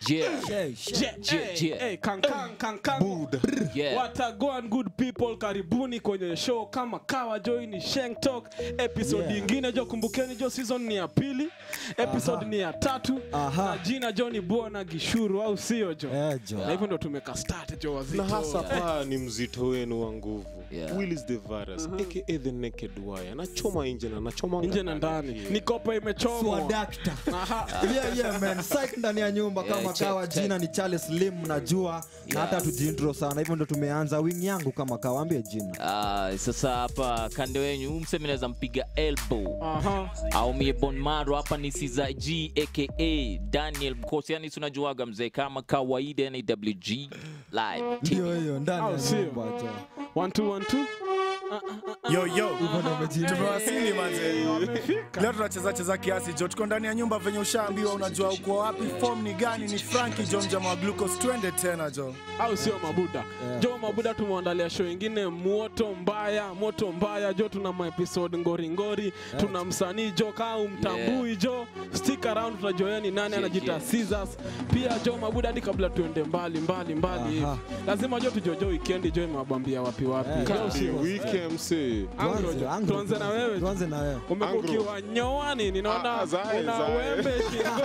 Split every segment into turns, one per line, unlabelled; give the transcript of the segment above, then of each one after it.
Yeah.
Hey,
Je-
Je-
hey,
je.
hey, kankang, kankang.
Yeah.
Watagoan good people, karibuni kwenye show kama kawa jo. hii ni Shank Talk episode
Yeah.
ingine jo. Kumbukeni jo, season ni ya pili, episode ni ya tatu
Aha.
na jina jo ni Bwana Gishuru, au sio jo?
Eh, jo.
Na hivyo ndo tumeka start jo wazito.
na hasa paa ni mzito wenu wa nguvu
Yeah.
Willis the virus aka the naked wire anachoma nje na anachoma
nje na ndani, ni kopa imechomwa.
Swadakta.
Aha.
Yeah, yeah, man. Psych ndani ya nyumba
Yeah,
kama
check,
kawa
check.
jina ni Charles Slim najua na hata tujiintro sana hivyo ndo tumeanza wing yangu kama kawa ambie jina
Ah, sasa hapa kando wenyu huyu msemi naweza mpiga elbow
Aha.
au mie bonmaro hapa ni siza g aka daniel mkosi yani tunajuaga mzee kama kawaida nawg live
ndio hiyo ndani
Au
ya
sio?
nyumba jo
One, two, one, two.
yo yo
hivyo ndo umejiintro.
tumewasili manze leo tunacheza cheza kiasi jo tuko ndani ya nyumba venye ushaambiwa unajua uko wapi form ni gani ni franki jo mjama wa glucose twende tena jo
au sio mabuda
Yeah.
jo mabuda tumeandalia show ingine moto mbaya moto mbaya jo tuna maepisode ngoringori tuna msanii jo kaa umtambui jo stick around tunajoea ni nani
Yeah,
anajita
yeah.
Caesars pia jo mabuda hadi kabla tuende mbali mbali mbali hivi
Aha.
lazima jo tujojo weekend jo imewabambia wapi wapi
Yeah.
Jo,
Kati
sio?
weekend mse
Angro
Tuanze,
jo.
angro,
tuanze na wewe jo.
tuanze na wewe
umekuwa
Angro.
ukiwa nyoani ninaona
Ah, zae,
una
zae.
wembe shingo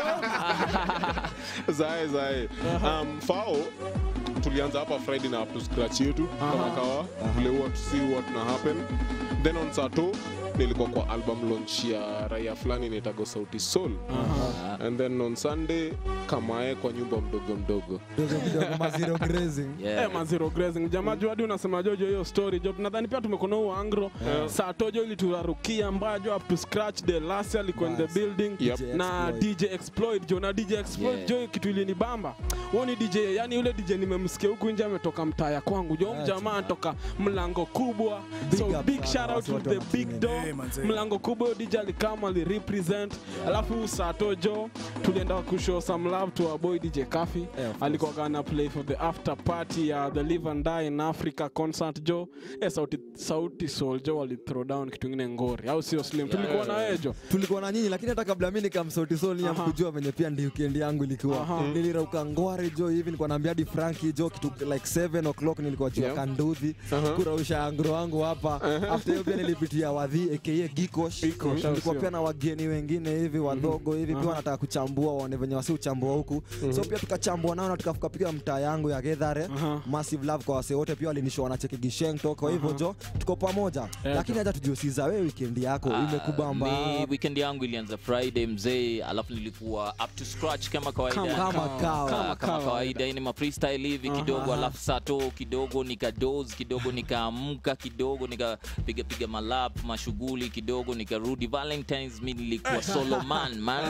zae zae um, fao tulianza hapa friday na up to scratch yetu kama
Aha.
kawa vile huwa to see what na happen then on sato nilikuwa kwa album launch ya raia fulani inaitago sauti soul and then on sunday kamae kwa nyumba mdogo mdogo
Kidogo kidogo mazero grazing
Yeah.
Eh, mazero grazing jamaa jo hadi unasema jojo hiyo story jo nadhani pia tumekona huo angro saa tojo ili turarukia mbaya jo up to scratch the last year alikuwa in the
Bas.
building
Yep.
DJ
na
Exploit.
DJ Exploit jo na DJ Exploit
Yeah.
jo kitu ilinibamba huo ni DJ yani yule DJ nimemsikia huku nje ametoka mtaa ya kwangu jo
Yeah,
jamaa
jamaa.
anatoka mlango kubwa
Big
so
up
big
sana,
shout out
watu
to
wote
the
wa
big
Matumaini.
door
Eh, manze.
mlango kubwa huyo DJ alikama ali represent alafu sato jo tulienda kushow some love to our boy DJ Kafi
Yeah, of course.
alikuwa gana play for the after party ya the live and die in africa concert jo eh, sauti, sauti sol jo wali throw down kitu ingine ngori au sio slim tulikuwa na wewe jo
tulikuwa na nyinyi lakini hata kabla mi nikamsautisoni
Aha.
kujua venye pia ndi weekend yangu ilikuwa
Aha.
nilirauka ngware jo hivi nilikuwa naambia hadi franki jo kitu like 7 o'clock nilikuwa juu ya
Yeah.
kanduthi
Aha.
kurausha angro wangu hapa after hiyo pia nilipitia wadhi aka gikosh
Gikosh, au
tulikuwa
sio?
pia na wageni wengine hivi wadogo hivi pia wanataka kuchambua waone venye wasi uchambua huku so pia tukachambua nao na tukapiga mtaa yangu ya gedhare
Aha.
massive love kwa wase wote pia walinishoa na cheki gisheng to kwa hivyo jo tuko pamoja lakini hata tujiosiza we weekend yako
Ah,
imekubamba
mi weekend yangu ilianza friday mzee alafu nilikuwa up to scratch kama kawaida
Kama
kama
kawa.
kawa
kama, kama
kawaida.
kawaida ini mafreestyle hivi kidogo alafu sato kidogo nikadoz kidogo nikaamka kidogo nikapiga piga malap mashughuli kidogo nikarudi valentines mi nilikuwa soloman man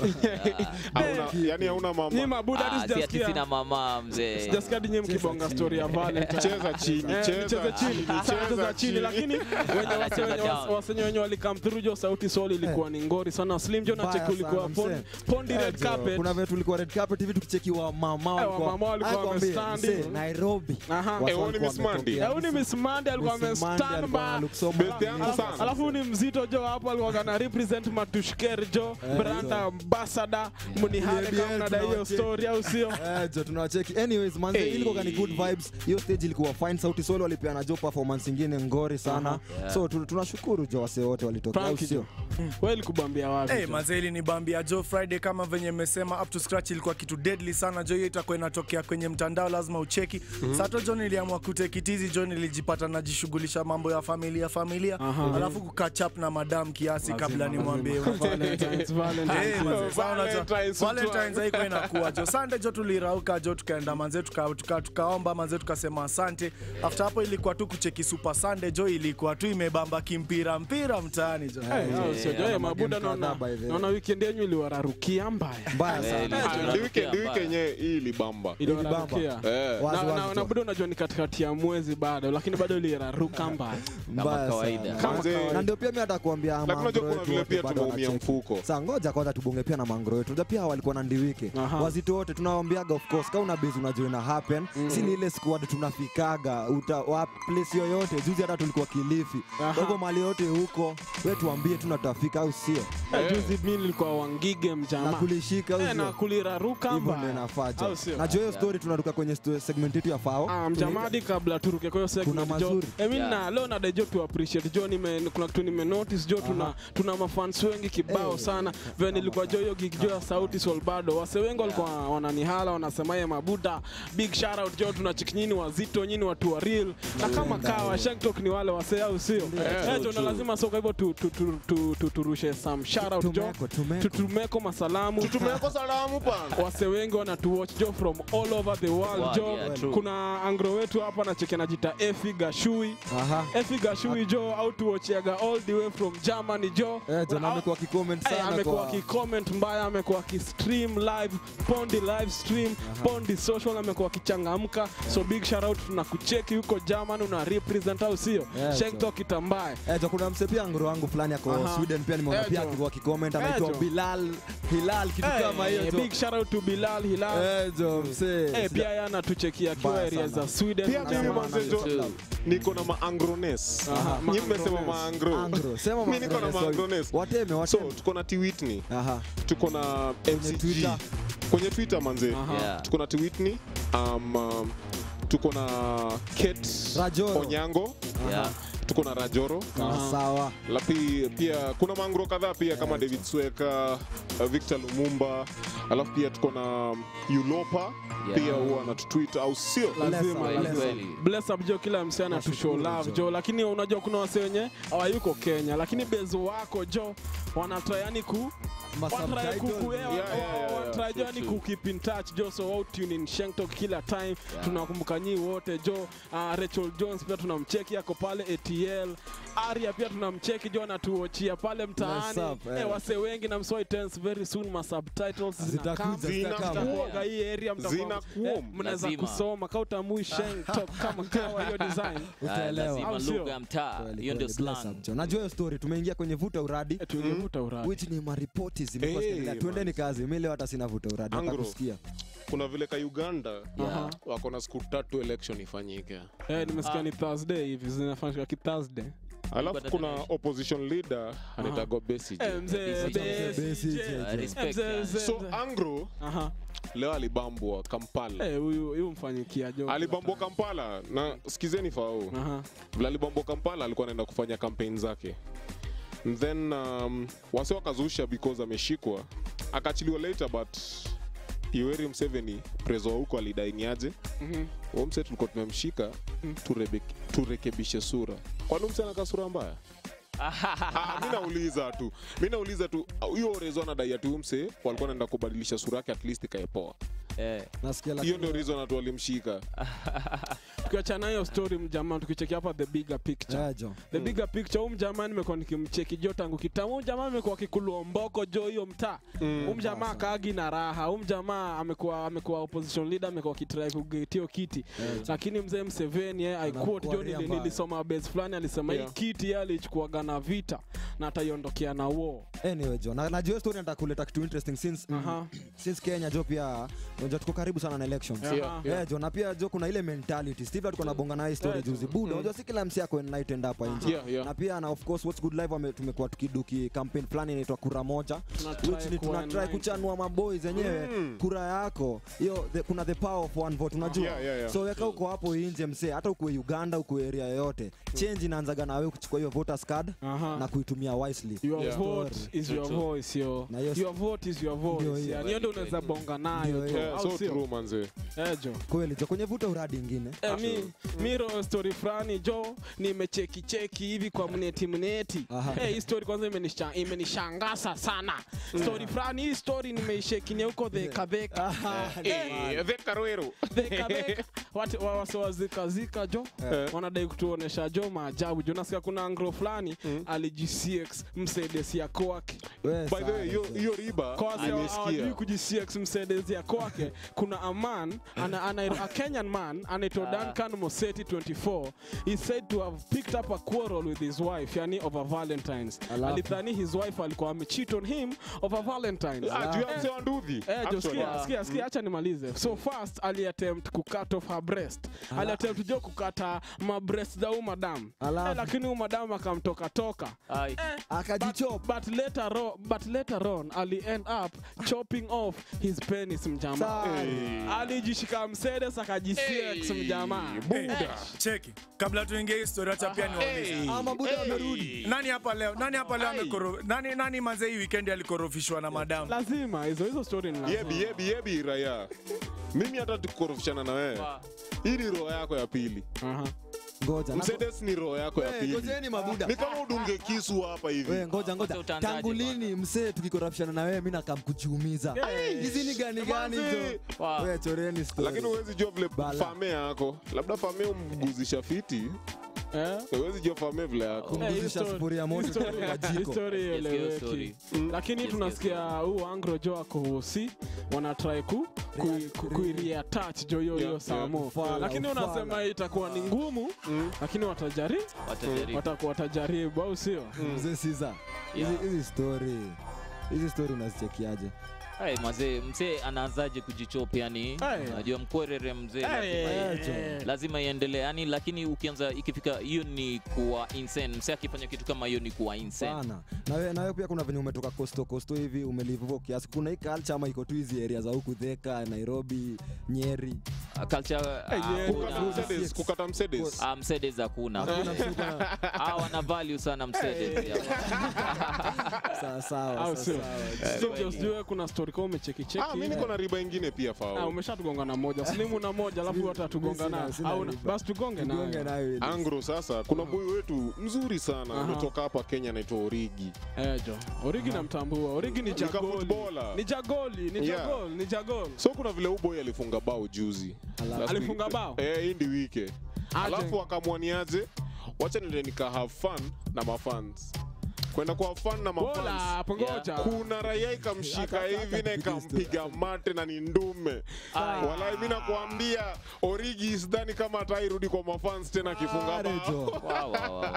Hauna- yani hauna
ni
mama
mabuda
Ah,
hadi
si ati sina
sijasikia
mama mzee
sijasikia hadi nyie mkibonga story ya valentine
cheza chini
Eh,
cheza
nicheze chini cheza chini lakini wenye wase-
Cheza
wenye
down.
wasenye wenye walikam through jo sauti sol ilikuwa ni ngori sana slim jo na
Mbaya
cheki ulikuwa
sana,
pon-
msee.
pondi red
Eh, jo,
carpet
kuna vile tulikuwa red carpet hivi tukichekiwa mama walikuwa-
wamama walikuwa
Nakwambia,
wamestand
msee,
hivi.
Nairobi
Aha.
Watu
Eh, huyu ni
walikuwa
Miss Mandy.
wametokea.
Eh, huyu ni Miss Mandy alikuwa
Miss Mandy
amestand
alikuwa
by.
look so
Birthday
manly.
yangu sana.
alafu ni mzito jo hapo alikuwa kana represent matushker jo brand ambassador mnihane
BBL
kama mnadai hiyo
tunawacheki.
story au sio
Eh, jo tunawacheki anyways manze
Hey.
ilikuwa ni good vibes hiyo stage ilikuwa fine sauti solo walipeana jo performance ingine ngori sana so tu- tunashukuru jo wase wote walitokea au
Frankie
sio
jo wewe ilikubambia wapi
Hey,
jo?
mazeli ni bambia jo friday kama venye mmesema up to scratch ilikuwa kitu deadly sana jo hiyo itakuwa inatokea kwenye mtandao lazima ucheki sato jo niliamua kutekitizi jo nilijipata najishughulisha mambo ya familia familia alafu kukachap na madam kiasi kabla nimwambie
Valentine's, Valentine's.
Eh, manze, sawa unajua,
Valentine's
Valentine's haikuwa inakuwa jo sande jo tulirauka jo tukaenda manze tuka- tuka- tukaomba manze tukasema asante after hapo ilikuwa tu kucheki super sande jo ilikuwa tu imebamba kimpira mpira mtaani jo
Eh, au sio jo? Eh, mabuda
magame
naona
kadhaa by the way.
naona weekend yenyu iliwararukia mbaya
mbaya
Eh,
sana
ilikuwa
Ah,
inarukia
ndi weekend- ndi
mbaya.
weekend yenyewe hii ilibamba
iliwararukia
Eh.
Wazi,
na,
wazi
na,
tu.
na buda unajua ni katikati ya mwezi bado lakini bado iliraruka mbaya
mbaya
kawaida.
sana.
Manze,
na ndio pia mi atakuambia
Lakini unajua kuna vile pia tumeumia mfuko.
sa ngoja kwanza tubonge pia na mangro wetu unajua pia walikuwa na ndiwike
Aha.
wazito wote tunawaambiaga of course kama una base unajua ina happen si ni ile squad tunafikaga uta wa place yoyote juzi hata tulikuwa kilifi
Aha.
kwa hivyo mali yote huko we tuambie tu na tutafika au sio
Eh, juzi mi nilikuwa wangige
na
mjamaa
kulishika au
Eh, na
sio
kuliraruka
hivyo
mbaya.
ndio inafaa jo
Au sio?
najua hiyo story tunaruka kwenye sto- segment yetu ya fao
Ah, mjamadi kabla turuke kwa hiyo segment
Kuna
jo
mazuri.
eh, mi
Yeah.
na leo nada jo tu appreciate jo nime kuna kitu nime notice jo tuna tuna mafans wengi kibao
Eh.
sana vile nilikuwa jo hiyo gig jo ya sauti sol bado wase wengi walikuwa wananihala wanasema ye mabuda big shout out jo tuna chikinyini wazito nyini watu wa real na kama kawa shanktok ni wale wase au sio eh jo na lazima soka hivyo tu tu tu tu- tu- turushe some shout out jo
Tumeko, tumeko.
tutumeko masalamu
tumeko salamu pana
wase wengi wanatuwatch jo from all over the world
Wow,
jo
yeah, true.
kuna angro wetu hapa nacheke najita efi gashui
Aha.
efi gashui jo au tuochiaga all the way from germany jo
Eh, John
Au-
amekuwa akicomment
Eh,
sana
amekuwa
kwa
akicomment mbaya amekuwa akistream live pondi live stream pondi social amekuwa akichangamka so big shout out tunakucheki huko german una represent au sio
Yeah,
shekto kitambaye
Eh, jo, kuna mse pia ngoro wangu fulani ako
Aha.
Sweden pia nimeona
Eh,
pia
jo.
akikuwa akicomment
Eh,
anaitwa
jo.
Bilal Hilal kitu
Eh,
kama hiyo jo.
big shout out to bilal hilal
Eh, jo mse.
Eh, pia yeye anatuchekia akiwa
Mbaya
area
sana.
za sweden
pia mimi
jamaa.
manzejo
True.
niko na maangrones
Aha,
nyi mmesema
maangrones.
maangro
Angro, sema
mi niko na
maangrones,
maangrones
Wateme,
so
wateme.
tuko na tiwitney
Aha.
tuko na mcg
Twitter.
kwenye twitter manze
Aha.
Yeah.
tuko na tiwitney um, um, tuko na kate
Rajoro.
onyango
Yeah.
tuko na rajoro
Ah, Sawa.
lapi pia kuna mangro kadhaa pia kama david sweka uh, victor lumumba alafu pia tuko na ulopa
Yeah.
pia huwa anatutwit au sio
lazima
Bless up,
Kweli,
lazima.
kweli.
bless up jo kila msichana tu show
Nashukuru,
love
Jo.
jo lakini unajua kuna wase wenye hawayuko kenya lakini bezo wako jo wanatry yani ku
Masubtitle.
wanatry
Yeah, yeah, yeah,
True,
yani
true.
ku keep in touch jo so wao tune in Shengtok kila time tunakumbuka nyi wote jo uh, Rachel Jones pia tunamcheki ako pale ATL Aria pia tunamcheki jo anatuochia pale mtaani
Bless up, eh.
eh, wase wengi na msoi tense very soon ma subtitles
Zitakuja,
Zina-
zitakama.
zitakuaga hii area mtakuwa-
Zinakuom.
eh, mnaweza
Lazima.
kusoma ka utamui Shengtok kama kawa hiyo design
Ah,
Utaelewa.
lazima
Au sio?
lugha ya mtaa
Kweli,
hiyo ndio
kweli, bless
slang
up, Jo. najua hiyo story tumeingia kwenye vuta uradi
Eh, tulivuta uradi
which ni maripoti zimekuwa
Hey,
zikiendelea. tuendeni kazi mi leo hata sina vuta uradi
Angro.
atakusikia
kuna vile ka uganda
Aha.
wako na siku tatu election ifanyike
Eh, nimesikia ni Thursday hivi zinafanyika ki Thursday.
alafu
But
kuna
attention.
opposition leader anaitagwa Besigye.
Eh, mzee
Besigye.
Besigye.
Besigye.
Ah,
Eh,
respect,
mzee,
yeah.
mzee,
so
mzee.
angro
Aha.
leo alibambwa kampala
Eh, huyu huyu mfanyikia jo.
alibambwa kampala na sikizeni fao
Aha.
vile alibambwa kampala alikuwa anaenda kufanya campaign zake And then um, wase wakazusha because ameshikwa akaachiliwa later but Yoweri Museveni prezo wa huko alidainiaje
Mhm.
huo mse tulikuwa tumemshika turebe- turekebishe sura kwani mse anakaa sura mbaya Ah, mi nauliza tu mi nauliza tu huyo rezo anadai ati huyu mse walikuwa naenda kubadilisha sura yake at least ikaepoa
Eh,
nasikia
hiyo
lakini-
ndio reason atu walimshika
tukiachana hiyo story mjamaa tukicheki hapa the bigger picture
Eh, Jo.
the bigger picture huu mjamaa nimekuwa nikimcheki jo tangu kitambo huu mjamaa amekuwa akikulua mboko jo hiyo mtaa huu mjamaa kaagi na raha huu mjamaa amekuwa amekuwa opposition leader amekuwa akitrai kugetio kiti lakini mzee Mseveni yeye I quote jo
Anakuaria
nili-
mbaya.
nilisoma base fulani alisema
Yeah.
hii kiti yeye alichukuaga na vita na ataiondokea na war
anyway jo na najua hiyo story nataka kuleta kitu interesting since
Aha.
since kenya jo pia unajua tuko karibu sana na elections
Yeah.
Yeah,
Yeah, jo na pia jo kuna ile mentality steve alikuwa nabonga na hii story
Yeah,
juzi buda unajua si kila msi ako enlightened hapa nje
Yeah, yeah.
na pia na of course what's good live wame- tumekuwa tukiduki campaign fulani inaitwa kura moja
Tunatry
which ni
kuwa
tunatry
enlightened.
kuchanua maboys zenyewe kura yako hiyo the- kuna the power of one vote unajua
Yeah, yeah, yeah.
so weka uko hapo nje msee hata ukuwe uganda ukuwe area yoyote change inaanzaga na wewe kuchukua hiyo voters card
Aha.
na kuitumia wisely
Your
Yeah.
vote is
True,
your
true.
voice yo.
Na hiyo-
Your vote is your
Ndio
voice.
hiyo.
Yani hiyo ndio unaweza bonga nayo
Ndio
jo.
hiyo.
Yeah,
Au
so
sio?
true manze
Eh, jo.
kweli jo kwenye vuta uradi ingine
Eh, mi, mi ro story fulani jo nimecheki cheki hivi kwa mneti mneti
Aha.
Eh, hii story kwanza imenisha- imenishangasa sana story fulani hii story nimeishekinia huko dhekadheka
Eh, the Karwero.
dhekadheka Watu- wa- wase wazikazika jo wanadai kutuonesha jo maajabu jo nasikia kuna angro fulani alijicx msaidesia kwake
We,
by the way
sana,
hiyo
mzee.
hiyo riba
Kwa wasi hawajui
nimesikia
kujisiex msedezia kwake kuna a man ana, ana, a kenyan man anaitwa duncan moseti 24 he said to have picked up a quarrel with his wife yani over valentines
Alafu?
alidhani his wife alikuwa amecheat on him over valentines
Ah, juu ya mzee wa nduthi
Eh, jo,
Actually.
sikia, sikia, sikia, acha nimalize. So first aliattempt kucut off her breast. Aliattempt jo kukata ma breast za huyu madam.
Alafu?
Eh, lakini huyu madam akamtoka toka.
Ai.
But,
akajichop
but later on, but later on ali end up chopping off his penis mjamaa.
Sana.
Alijishika msedes akajisiex mjamaa.
Eh, cheki kabla tuingie historia acha pia niwaulize
ama buda amerudi
nani hapa leo nani hapa leo amekoro nani nani manze hii weekend alikorofishwa na madam
Lazima hizo hizo story ni lazima.
yebi yebi yebi raya mimi hata tukorofishana na wewe
Wa-
hii ni roho yako ya pili
Aha.
ngoja na-
msedes ni roho yako ya
We,
pili
ngojeni mabuda
ni kama udunge kisu hapa
We,
hivi
ngoja
Kwanza
ngoja
utaanzaje
tangu lini msee tukikorapshana na wewe mi nakam kujiumiza
Yeah.
hizi ni gani gani
Manzi.
hizo
Wow.
we choreni story.
lakini huwezi jua vile
Bala.
fame yako labda fame umguzisha fiti
Eh?
huwezi jua fame vile yako
Eh, hii
Kuguzisha
story-
sufuria moto
hii story-
kwa jiko.
hii story
Yes, hiyo
ieleweki.
story.
lakini
Yes,
tunasikia huu angro jo ako hosi wanatrai ku, ku, ku, kuireatach jo hiyo hiyo
Yeah,
samo
Ufala,
lakini
ufala.
unasema itakuwa ni ngumu lakini watajari
Watajaribu.
watakuwa watajaribu au sio
mzee siza hizi
Yeah.
hizi story hizi story unazichekiaje
Hey, mazee mzee anaanzaje kujichopa yani
Hey.
najua mkwerere mzee
Eh,
lazima,
eh,
lazima iendelee yani lakini ukianza ikifika hiyo ni kuwa insane mzee akifanya kitu kama hiyo ni kuwa insane
sana na wewe na wewe pia kuna venye umetoka kosto kosto hivi umelive huko kiasi kuna hii culture ama iko tu hizi area za huku Thika Nairobi Nyeri
culture
Eh, yeah.
hakuna.
Kukata Mercedes, kukata Mercedes.
Ah, Mercedes hakuna
hakuna msuka
Ah, wana value sana Mercedes hapa.
sawa sawa
au
sawa,
sio
sawa.
So, just jua kuna story kama umechekicheki
Ah, mi niko na riba ingine pia
Ah,
fao
umeshatugonga na moja slimu na moja alafu
Sina-
watatugonga
sina-
nayo
sina
au
riba.
basi tugonge
Tugonge
nayo
nayo ili.
angro sasa kuna boy wetu mzuri sana
Aha.
ametoka hapa kenya anaitwa origi
Eh, jo origi namtambua origi ni
Nika
jagoli
footballer.
ni jagoli ni
Yeah.
jagol ni jagol
so kuna vile uboy alifunga bao juzi
Alafu-
Last
Alifunga
week.
bao?
eh, hii ndi wike
Aje.
alafu akamwaniaje wacha nile nika have fun na mafans kwenda kwa fun na
Bola,
mafans
hapo ngoja.
kuna raia ikamshika
Aka-
hivi na
aka-
ikampiga mate na ni ndume walai mi nakwambia origi sidhani kama atairudi kwa mafans tena akifunga
Are
bao
jo.
Wow, wow, wow.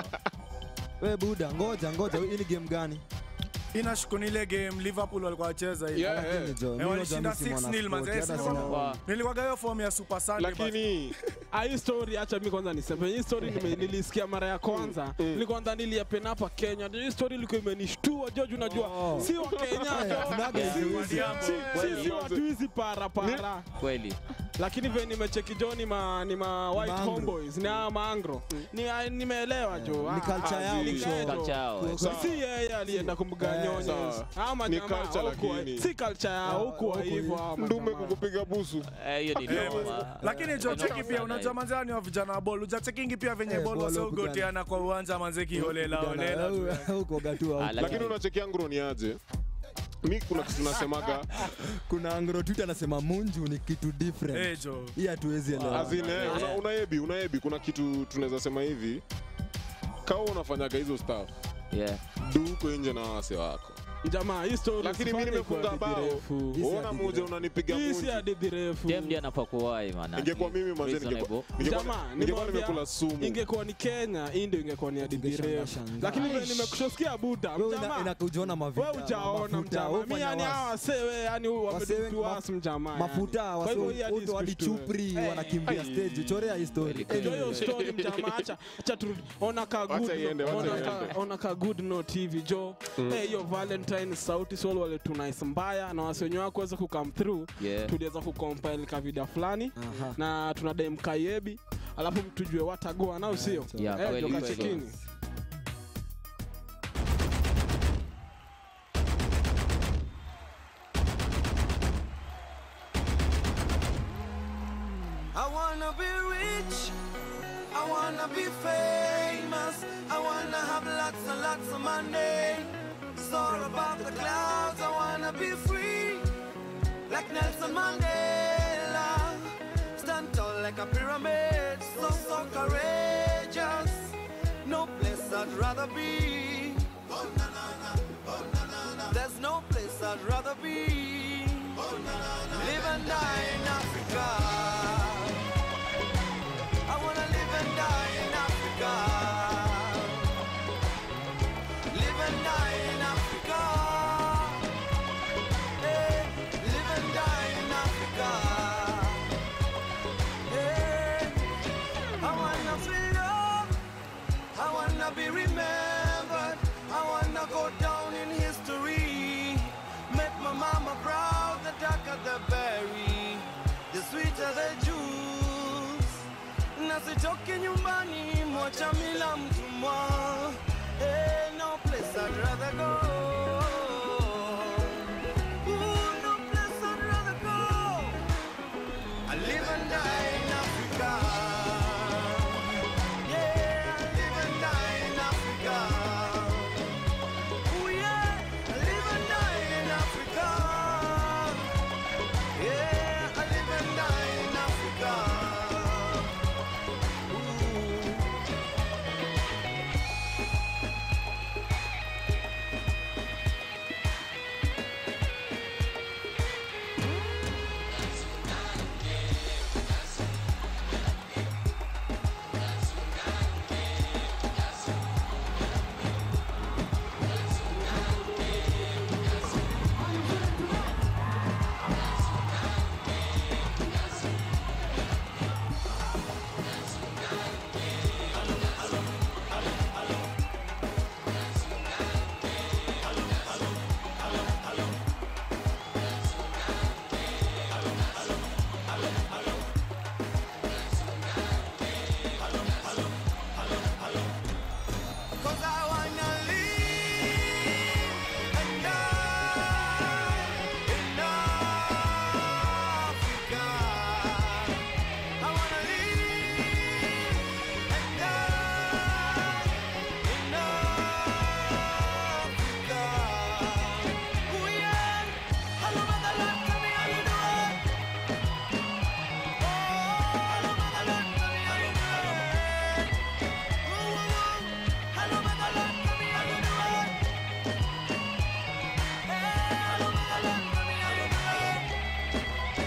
we buda ngoja ngoja hii ni game gani
inashuku ni ile game liverpool walikuwa wacheza hivi
Yeah,
Lakini
eh.
jo,
Eh,
mimi
walishinda
unajua mimi si
6-0
mwanaspoti,
manze,
hata
si
sina-
nilikuwa-
Wow.
nilikuwaga hiyo form ya super Sunday, but-
lakini
Ah, hii story acha mi kwanza niseme hii story nime- nilisikia mara ya kwanza nilikuwa ndani iliapena hapa kenya Ndio hii story ilikuwa imenishtua joju unajua
Oh.
si wa kenya
Eh,
jo.
tunaga
Si-
hizi
si-
hizi.
si- si- si watu hizi para para
kweli
lakini ve nimecheki jo ni ma, ni ma white
Maangro.
homeboys ni aa maangro ni, ah, nimeelewa jo
ni
Ah,
culture yao
ni
msho.
culture.
Culture yao, eh.
Sawa.
si yeye alienda kumbuga
Eh,
nyonyo
sawa.
ama
Ni
jamaa
culture
hukuwa-
lakini.
si culture yao
Ah,
hukuwa
huku
hivyo
hivi.
ama
ndume
jamaa.
kukupiga busu
Eh, hiyo ni
Eh,
noma
lakini jo
Eh,
cheki
noma
pia
sana
unajua
hii.
manzea ni wa vijana wa bol ujachekingi pia venye
Eh,
bol
ball
waseugoteana kwa uwanja manze kiholela holela tu.
Kijana, huko gatua
Ah,
huko.
lakini-
lakini unachekia ngro ni aje mi kuna kitu nasemaga
kuna angro twitter anasema munju ni kitu different
Eh, jo
hii hatuwezi elewa
azine
Yeah.
una, unaebi unaebi kuna kitu tunaweza sema hivi kawa unafanyaga hizo staff
Yeah.
du huko nje na wase wako
jamaa hii story
lakini mi
usifanye
nimefunga
kwa
bao
hadithi refu.
Hii si
ona
hadithi
moja
refu.
unanipiga
hii si
munju
hadithi refu
Dem ndiye anafaa kuwahi man,
ingekuwa
at least.
mimi manze
Reasonable.
ningekuwa- ningekuwa-
Jamaa,
ningekuwa
nimewambia-
nimekula sumu
ingekuwa ni kenya hii ndio ingekuwa ni hadithi
Tungeshangaa
refu
shangaa.
lakini vile nimekushosikia buda
Wewe ina-
mjamaa
inakujiona mafuta
we ujaona
mafuta,
mjamaa
wewe
mi
fanya
yani
wasi.
hawa wasewe yani
Wase wengi
wamedutuas
maf-
mjamaa
mafuta
yani. Kwa hivyo hii hadi
watu hadi
isikushtue.
chupri
Eh,
wanakimbia stage chorea hii story
Kweli,
Ndio
Anyway.
hiyo story mjamaa acha acha tu ona ka good
Wacha iende, wacha
ona
iende.
ka ona ka good note hivi jo eh hiyo valentine sauti sol wale tunais mbaya na wasi wenyewe wako weza ku come through
Yeah.
tuliweza kucompile ka vida fulani
Aha.
na tunadai mkayebi alafu tujue watagoa nao sio
Yeah,
Eh,
kweli,
ndio
kweli.
kachekini
I wanna be rich. I wanna be famous. I wanna have lots and lots of money. Soar above the clouds. I wanna be free, like Nelson Mandela. Stand tall like a pyramid. So so courageous. No place I'd rather be. Oh, na, na, na. Oh, na, na, wanna be remembered. I wanna go down in history. Make my mama proud, the darker the berry, the sweeter the juice. Nasitoke nyumbani, mwacha mila mtumwa. Hey, no place I'd rather go. Ooh, no place I'd rather go. I live and die in Africa. Yeah, I live and die in Africa. Ooh, yeah, I live and die in Africa. Yeah, I live and die in Africa. Ooh. Cause I wanna live and die in Africa. I wanna live and die in Africa. Ooh yeah, hello motherland, tell me how you doing. Oh, hello motherland, tell me how you doing. Ooh, ooh, ooh. Hello, motherland, tell me how you doing. Hey, hello, motherland, tell me how you doing.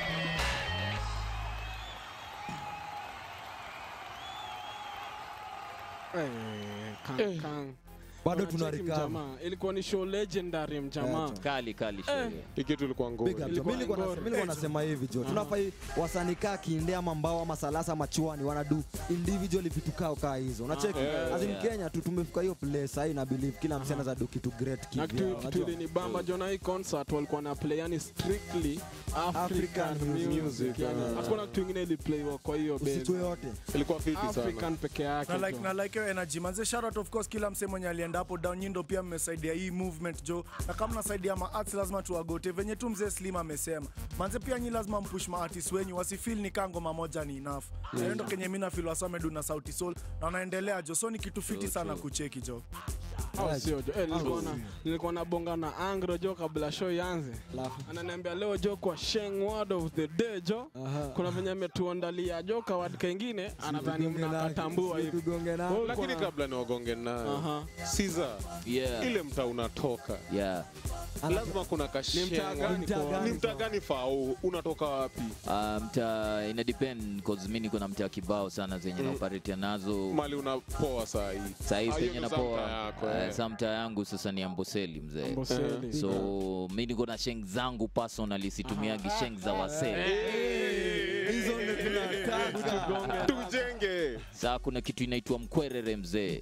Eh, kang, kang.
bado
Unacheki
tunarikama
mjamaa. ilikuwa ni show legendary mjamaa
Eh,
kali kali show.
hii kitu ilikuwa ngori
Big up,
Ilikuwa
mi nilikuwa nas-
ngori.
mi nilikuwa nasema hivi jo tunafai wasanikaa kinde ama mbao ama salasa ama chwani wanadu individually vitu kao kaa hizo unacheki
yeah,
as in
yeah.
kenya tu tumefika hiyo place sahii na believe kila msee anaweza do kitu great
na
kivyao,
kitu kitu
unajua?
ilinibamba jona hii concert walikuwa na play yani strictly african
African
music
music,
yani
ah.
hakuna kitu ingine iliplayiwa kwa hiyo
usiku
band
yote
ilikuwa fiti sana
african peke yake
na like,
jo.
na like hiyo energy manze shout out of course kila msee mwenye alienda hapo down nyindo pia mmesaidia hii movement jo na kama mnasaidia ma arts lazima tuwagote venye tu mzee slim amesema manze pia nyi lazima mpush ma artists wenyu wasifeel ni kaa ngoma moja ni enough na hiyo ndo kenye mimi na feel wasamedu na sauti soul na wanaendelea jo so ni kitu fiti sana kucheki jo
au sio jo eh, nilikuwa na nilikuwa na bonga na angro jo kabla show ianze
Alafu.
ananiambia leo jo kwa sheng word of the day jo
Aha.
kuna venye ametuandalia jo kawad kengine anadhani
Tugonge nake,
mnakatambua hivi
tugonge nake.
Wewe
lakini
ulikuwa-
kabla ni wagonge nayo
Aha.
siza
Yeah.
ile mtaa unatoka
Yeah.
lazima kuna
Ni mtaa gani
Mtaa
kwa-
gani?
ni mtaa gani fao unatoka wapi
Uh, mta ina depend cause mi niko na mtaa kibao sana zenye mm. naoperatia nazo
mali unapoa saa hii
sahii
Ah, hiyo
penye
ndo za
napoa
mtaa yako,
uh,
eh.
sa mtaa yangu sasa ni amboseli mzee
Amboseli.
so mi niko na sheng zangu personally situmiagi sheng za wasee
hizo ndio tunataka
tujenge
saa kuna kitu inaitwa mkwerere mzee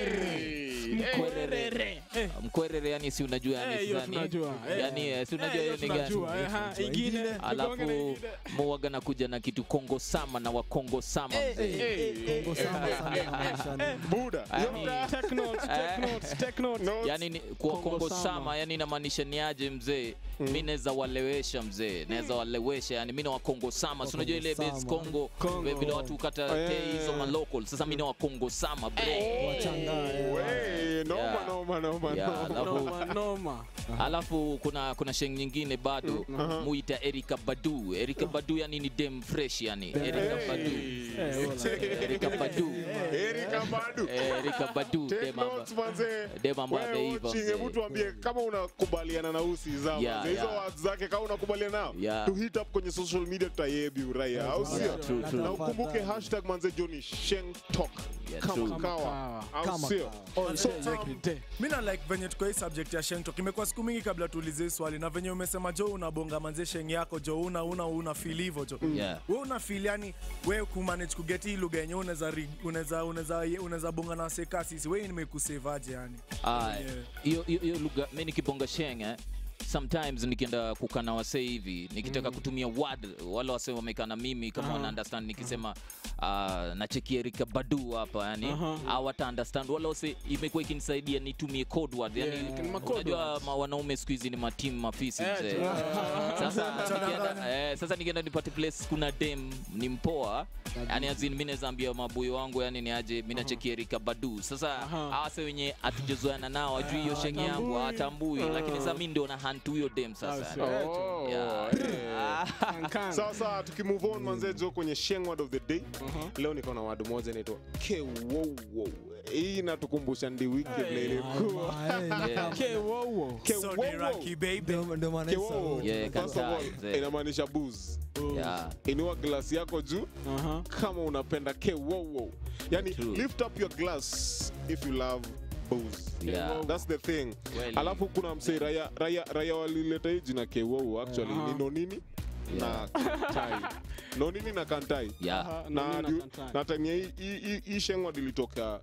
mkwerere mkwerere yani si unajua
Eh,
yani
hiyo
sasa ni-
tunajua, eh.
yani eh, si
Eh,
unajua
hiyo
hiyo ni gani
tunajua, eh, ha, ingine tugonge na
alafu
ingine.
muwaga na kuja na kitu kongo sama na wakongo sama mzee
Kongo sana sana inamaanisha nini?
buda
Yani-
Take notes, take notes, take notes.
Notes.
yani ni, kwa
Kongo
kongo
sama.
sama yani inamaanisha ni aje mzee mi naweza walewesha mzee naweza walewesha yani mi na wakongo sama si unajua ile
Kongo
base
sama.
kongo
Kongo.
vile watu ukata
Eh.
tei hizo malocal sasa mi na wakongo sama bro
Wachanganye.
Wey, noma
Yeah.
noma noma
Yeah,
noma.
alafu
Noma, noma.
alafu kuna kuna sheng nyingine bado muita erika badu erika badu yani ni dem fresh yani erika badu
Eh, wala.
erika badu
Erika Badu.
Eh, erika badu
Take
dem amba-
notes, manze.
dem ambaye
Wewe
ameiva,
watching,
mzee.
hebu tuambie kama unakubaliana na usi za
Yeah,
manze. hizo
yeah.
words zake kama unakubaliana nao
Yeah.
tu hit up kwenye social media tutayebi uraya au
Yeah,
sio
true, true.
na ukumbuke hashtag manze Johnny Sheng Talk
Yeah,
kama
true.
kawa
Kawa.
au
Kama
sio
All
So,
day,
um,
every day.
mi na like venye tuko hii subject ya sheng talk imekuwa siku mingi kabla tuulize hii swali na venye umesema jo unabonga manze sheng yako jo una una una feel hivyo jo
Yeah.
we una feel yani we kumanage kuget hii lugha yenye unaweza ri- unaweza unaweza ye- unaweza bonga na waseka sisi we nimekusevaje yani
Ah,
Yeah.
hiyo hiyo- hiyo lugha mi nikibonga sheng eh, sometimes nikienda kukana wasee hivi nikitaka kutumia word wale wasee wamekaa na mimi kama wana understand nikisema uh, nachekia Erika Badu hapa yani
Aha.
hawata understand wale wasee imekuwa ikinisaidia nitumie code word yani
Yeah, ni ma code
unajua
words.
ma, wanaume siku hizi ni matimu mafisi
Eh,
mzee
tu-
sasa nikienda, eh, sasa nikienda nipate place kuna dem ni mpoa yani azin mi naweza ambia mabuyo wangu yani ni aje mi nachekia Erika Badu sasa
Aha.
awase wenye hatujazoeana nao ajui hiyo shenge yangu
Hawatambui.
hatambui lakini sasa mi ndio na hunt huyo dem sasa
sio.
Oh,
Yeah.
eh.
Kankan.
sasa tukimove on manze jo kwenye sheng word of the day leo niko na word moja inaitwa kewowo hii inatukumbusha ndi wiki vile ilikuwa
Yeah.
Kewowo.
so ni Rocky baby
ndio maana hii
Kewowo.
sauti.
Yeah,
First of all,
kantai, mzee.
inamaanisha booze
Yeah.
inua glasi yako juu
Aha.
kama unapenda kewowo yani
True.
lift up your glass if you love booze
Yeah.
that's the thing
Kweli.
alafu kuna msee raya, raya, raya walileta hii jina kewowo actually
Aha.
ni nonini na kantai nonini na kantai
Yeah.
Aha,
na,
nani na
du-
kantai.
na time ya hii- hii- hii- hii shengwa dilitoka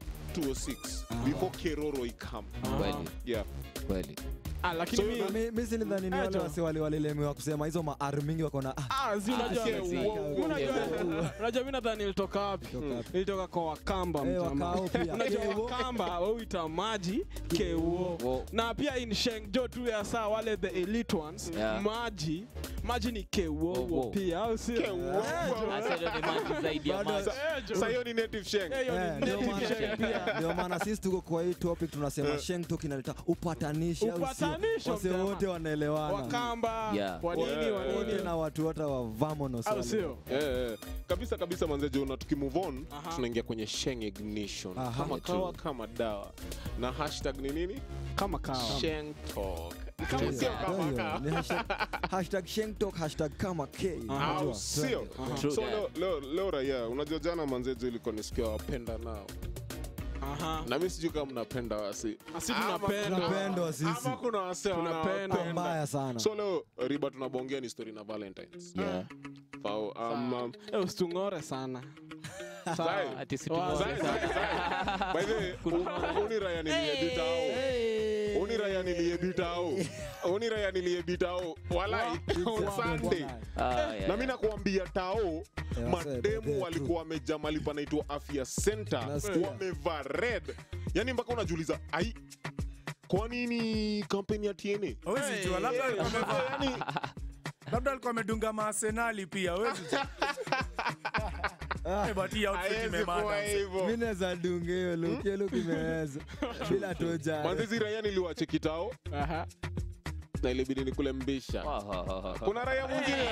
206 before keroro ikam
Kweli,
yeah
kweli.
Ah, lakini
So,
mi-
Na mi- mi silidhani ni wale
Eto.
wase wali- walilemewa kusema hizo maari mingi wako na ah,
Ah, si unajua-
Kewowo.
unajua- unajua mi nadhani ilitoka wapi
Kutoka wapi?
ilitoka kwa wakamba
Eh,
mjamaa.
wakao pia.
unajua
Kewo.
wakamba wauita maji kewo
Wo.
na pia in shengjo tu ya saa wale the elite ones
Yeah.
maji maji ni kewowo
Wo, wo.
pia au sio
Kewowo.
Sasa hiyo ni maji zaidi ya
Bado-
maji.
Eh, jo.
sa hiyo ni native sheng
Eh, hiyo ni
Eh, ndio
native
maana-
sheng pia.
ndio maana sisi tuko kwa hii topic tunasema sheng tok inaleta upatanisho au sio?
Upatanisho,
wase
mjamaa.
wote wanaelewana
wakamba
Yeah.
wanini
Yeah.
wote
wanini
na watu wote wa vamonos
au
wale.
sio
Eh, eh. kabisa kabisa manzejo na tukimove on
Aha.
tunaingia kwenye sheng ignition
Aha.
kama
True.
kawa kama dawa na hashtag ni nini
kama kawa
sheng talk
Ndio
sio
hiyo,
kama
ndio
kawa
hiyo. Ni hashtag- hashtag sheng tok hashtag kama k
Aha.
au sio
True
so
that.
leo, leo, leo raia unajua jana manzejo ilikuwa nisikia wapenda nao
Aha.
na mi sijui kama mnapenda wasi
Asi
Ama
tunapenda.
kuna-
Tunapendwa sisi.
ama kuna wase
Tunapenda.
wanawapenda.
mbaya sana
so leo riba tunabongea ni story na valentines
Yeah.
Fao, um, um,
Eh, usitung'ore sana
Zai.
Ati si
Wa-
tunaona
Zai,
sana.
Zai, Zai. By the way, u- uni raya niliedita au uni raya niliedita au uni raya niliedita au walai on Sunday
Ah, yeah,
na mi nakuambia tao
Yeah,
mademu
they're
walikuwa wameja mali panaitwa afya center
Nasikia.
wamevaa red yani mpaka unajiuliza ai kwa nini kampeni ya TNA
Hawezi jua, labda alikuwa amevaa-
yani
labda alikuwa amedunga maasenali pia hawezi jua. Eh, but hii outfit
haiwezi
imemada,
kuwa
mzee.
hivyo
mi naweza dunga hiyo look hiyo look imeweza bila toja
manzizi raya niliwache kitao
Aha.
na ilibidi nikule mbisha
Ah, ah, ah, ah.
kuna raya mwingine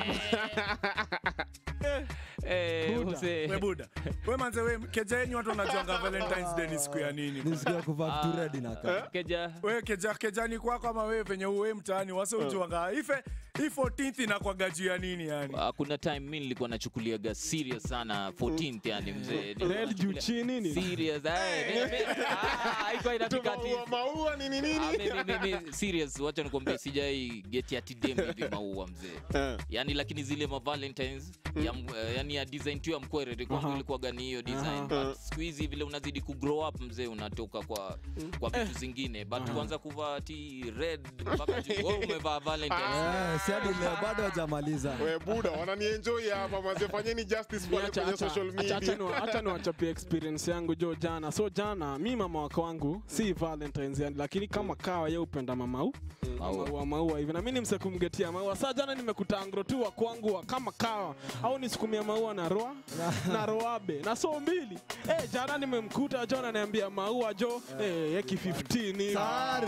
Eh,
Buda.
mzee.
We buda we manze we keja yenyu watu wanajuanga valentines day ni siku ya nini
nisikia kuvaa vitu red inakaa
Keja.
we keja kejani kwako ama we venye uwe mtaani wase ujuanga ife hii 14th inakwaga juu ya nini yani
Ah, kuna time mi nilikuwa nachukuliaga serious sana 14th yani mzee
Red juu chini ni
serious eh, mi- mi- ah, haikuwa inafika ati-
maua maua nini
Ah,
nini
mi- mi- mi- mi- serious wacha nikwambia sijai geti ati dem hivi maua mzee
Eh.
yani lakini zile ma valentines ya, m- eh, yani ya design tu ya mkwerere kwangu
Aha.
ilikuwa gani hiyo design
Aha.
but siku hizi vile unazidi ku grow up mzee unatoka kwa kwa vitu zingine but kuanza kuvaa ti red mpaka juu wewe umevaa valentines
Eh, si hadi leo bado hajamaliza
we buda wananienjoy hapa maze fanyeni justice pale
Acha-
kwenye
acha-
social
acha- acha
media
ni- acha niwachapie experience yangu jo jana so jana mi mama wako wangu si valentines yani lakini kama kawa ye upenda mamau
Maua.
maua maua hivi na mi nimse kumgetia maua saa jana nimekuta angro tu wa kwangu wa kama kawa au nisukumia maua na roa na roabe na so mbili eh jana nimemkuta jo ananiambia maua jo eh yeki 15 hivi.
Sare.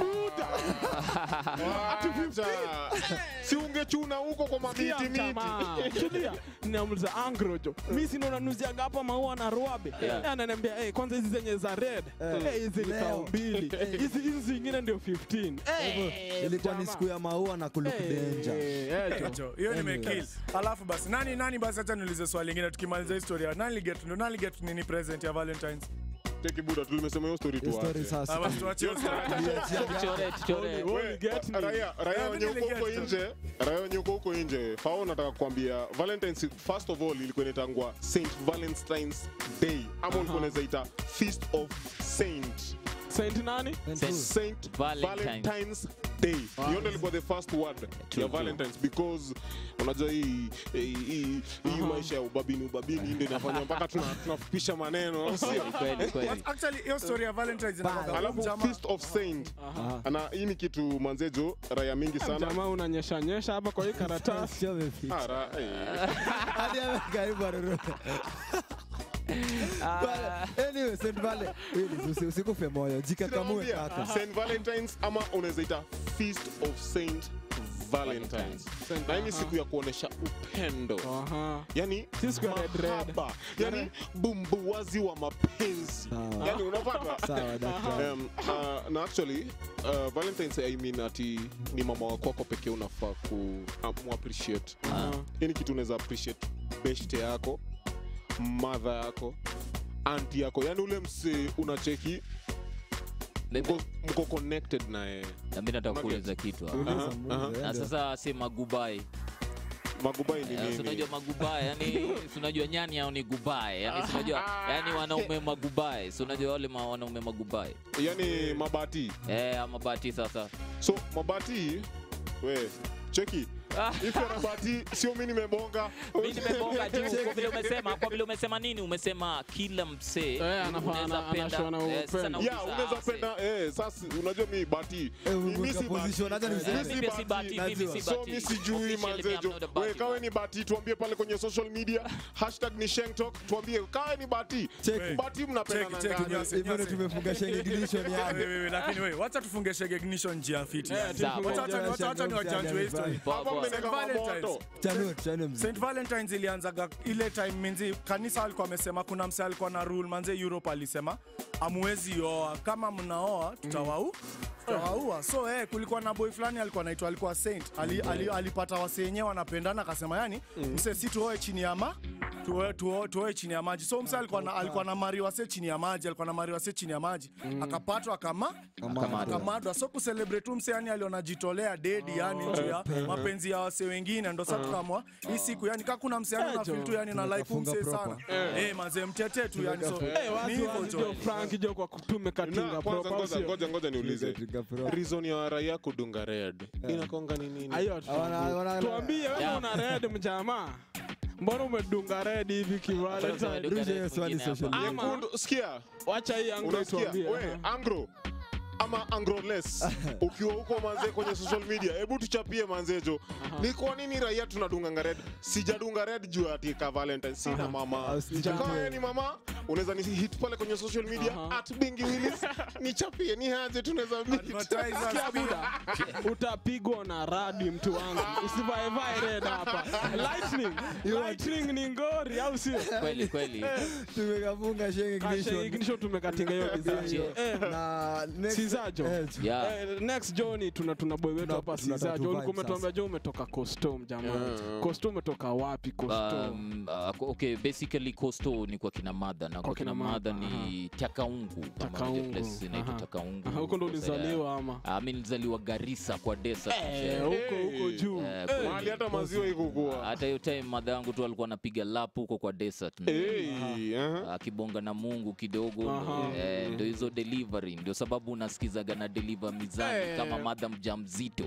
Wacha. si ungechuna huko kwa mamiti
Sikia
miti
mtamaa. Tulia. Ninamuliza angro jo mi si ndo nanuziaga hapa maua na roabe
Yeah.
Eh, ananiambia eh, kwanza hizi zenye za red
Eh.
Eh, hizi ni
Leo.
kao mbili hizi hizi zingine ndio 15 Eh,
ilikuwa ni
jamaa.
siku ya maua na kuluk
Eh,
danger
eh, jo.
Jo, hiyo
Anyways.
nimekill alafu basi nani nani basi hacha niulize swali lingine tukimaliza historia nani get nani get nini present ya valentines
Cheki buda tulimesema hiyo story tu
History
wache.
sasa
Ah, basi tuachie hiyo story.
Tuchore, tuchore.
Only- only
We,
get me.
raia raia
Yeah,
wenye
mimi
uko huko
niliget.
nje raia wenye uko huko nje fao nataka kukwambia valentines first of all ilikuwa inaitangwa st valentines day ama ulikuwa unaweza ita feast of saint
Saint nani?
saint
Valentine's.
valentines day hiyo ndo ilikuwa the first word
True,
ya
true.
valentines because unajua hii hii- hii hii maisha ya ubabini ubabini ndio inafanya mpaka tuna- tunafupisha maneno au sio
Kweli, kweli.
But actually hiyo story ya Valentine's inakuwa
alafu
jamaa-
feast of saint na hii ni kitu manzejo raya mingi sana
Jamaa unanyesha nyesha hapa kwa hii karatasi.
Sio ameficha.
Ah, ra- eh.
Hadi amekaribu aruru. But anyway, St. Vale, really, usi- usikufe moyo jikakamue
Nakwambia,
kaka
Saint Valentines ama unaweza ita Feast of Saint Valentines. Na hii ni siku ya kuonesha upendo.
Aha.
Yani
Si siku ya red red.
mahaba. Yani bumbuwazi wa mapenzi.
Sawa.
Yani unapata
sawa daktari
Um, uh, na actually uh, Valentine's I mean ati ni mama wako wako pekee unafaa ku um, appreciate. Hii ni kitu unaweza appreciate beshte yako, mother yako, anti yako, yani ule msee unacheki
Maybe-
mko, mko connected naye
na mi nataka kuuliza kitu hapa.
Uliza
Aha,
muulize,
aha.
ende.
na sasa sema gubai
magubai ni
Eh, si
nini
unajua magubae yani si unajua nyani hao ni gubae yani si unajua yani wanaume magubae si unajua wale ma, wanaume magubae
yani mabati
eh ama bati sasa
so mabati we cheki ife mabati sio mi nimebonga
mimi nimebonga juu kwa vile umesema kwa vile umesema nini umesema kila msee
Eh, anafaa-
unaweza
ana-
penda
anashona
eh, sasa
upendo.
nauliza,
ya unaweza
ah,
penda eh, sasa unajua mi bati
Eh,
Mi-
Mungu
mi si
kaposition,
bati.
acha
eh,
niseme.
Mi si
mimi si
bati,
bati mimi si
najua.
so
bati
mi sijui
Officially, me, I'm
manzejo
not a
we
bati
kawe
man.
ni bati tuambie pale kwenye social media hashtag ni shengtok tuambie kawe ni bati
Cheki.
bati mnapenda
Cheki,
na
cheki,
ngani?
nyasi.
hivyo ndio tumefunga shenge ignition yani
Wewe, wewe, lakini wewe wacha tufunge shege ignition njia fiti
Eh,
yani.
tufunge
Wacha- wacha- wacha- wacha ni wajanjwe history
Poa,
hapa
poa.
mmeneka
Valentine's.
moto
chanue chanue mzee
St Valentines ilianzaga ile time minzi kanisa alikuwa amesema kuna mse alikuwa na rule manze Europe alisema amwezi oa kama mnaoa tutawau tutawaua so eh, kulikuwa na boy fulani alikuwa anaitwa alikuwa saint ali, ali, alipata wase wenyewe wanapendana akasema yani mse si tuoe chini ya ma tuoe, tuoe, tuoe chini ya maji so mse alikuwa na, alikuwa na mari wase chini ya maji alikuwa na mari wase chini ya maji akapatwa akama
Akamatwa.
akamadwa so kucelebrate tu mse yani alionajitolea dedi yani juu ya mapenzi ya wase wengine ndo sa tukamwa hii siku yani kaa kuna mse yani
Eh,
unafeel tu yani na like
Tukafunga
umse sana
proper.
eh mazee mtete tu yani so
Eh,
ni
wazi
hivyo
wazi
jo
jo Frank jo kwa kutume katinga
na
proper,
kwanza ngoja
sio?
ngoja ngoja niulize
Trigger proper.
reason ya raia kudunga red inakonga ni nini
Ayo,
Wana- wana-
tuambie wewe
Yeah.
una red mjamaa mbona umedunga red hivi kivalentine
Duka
Rusha hiyo
red
swali
mwingine
social
hapa.
media.
Ama-
Nyekundu- sikia
wacha hii anglo
unasikia
tuambie
we angro ama angroles ukiwa huko manze kwenye social media hebu tuchapie manzejo ni kwa nini raia tunadunganga red sijadunga red juu ati ka valentine sina mama
Ah, sijui.
kama wewe ni mama unaweza ni hit pale kwenye social media
Aha.
at bingi willis nichapie ni haje tunaweza meet.
Advertisers
Sikia
pia.
buda utapigwa na radi mtu wangu usivaevae red hapa lightning lightning ni ngori au sio
kweli kweli
tumekafunga shenge
Kasha
ignition
ignition tumekatinga hiyo design
Yeah.
eh
na next-
Sizajo.
eh,
yeah
Eh, next Johnny tuna tuna boy wetu
Tuna-
hapa
tuna
Siza
tatu
Jo
vibe
ulikuwa umetuambia
sasa.
Jo umetoka Coastal jamaa
Yeah.
Coastal umetoka wapi Coastal
Um, uh, okay basically costo ni kwa kina madha na kwa
kina
kina madha
Madha,
ni takaungu kama
Takaungu,
unajua place inaitwa
aha.
takaungu
Aha, huko ndo
Sasa,
ulizaliwa ama
ah, mi nilizaliwa garisa kwa desa
eh huko huko juu
Eh,
Eh,
kweli.
mahali hata maziwa ikukuwa
hata hiyo time madha yangu tu alikuwa anapiga lap huko kwa desert
Hey, aha.
akibonga na mungu kidogo
Aha.
eh, ndo hizo delivery ndio sababu unasikizaga na deliver mizani
Eh.
kama madha mjamzito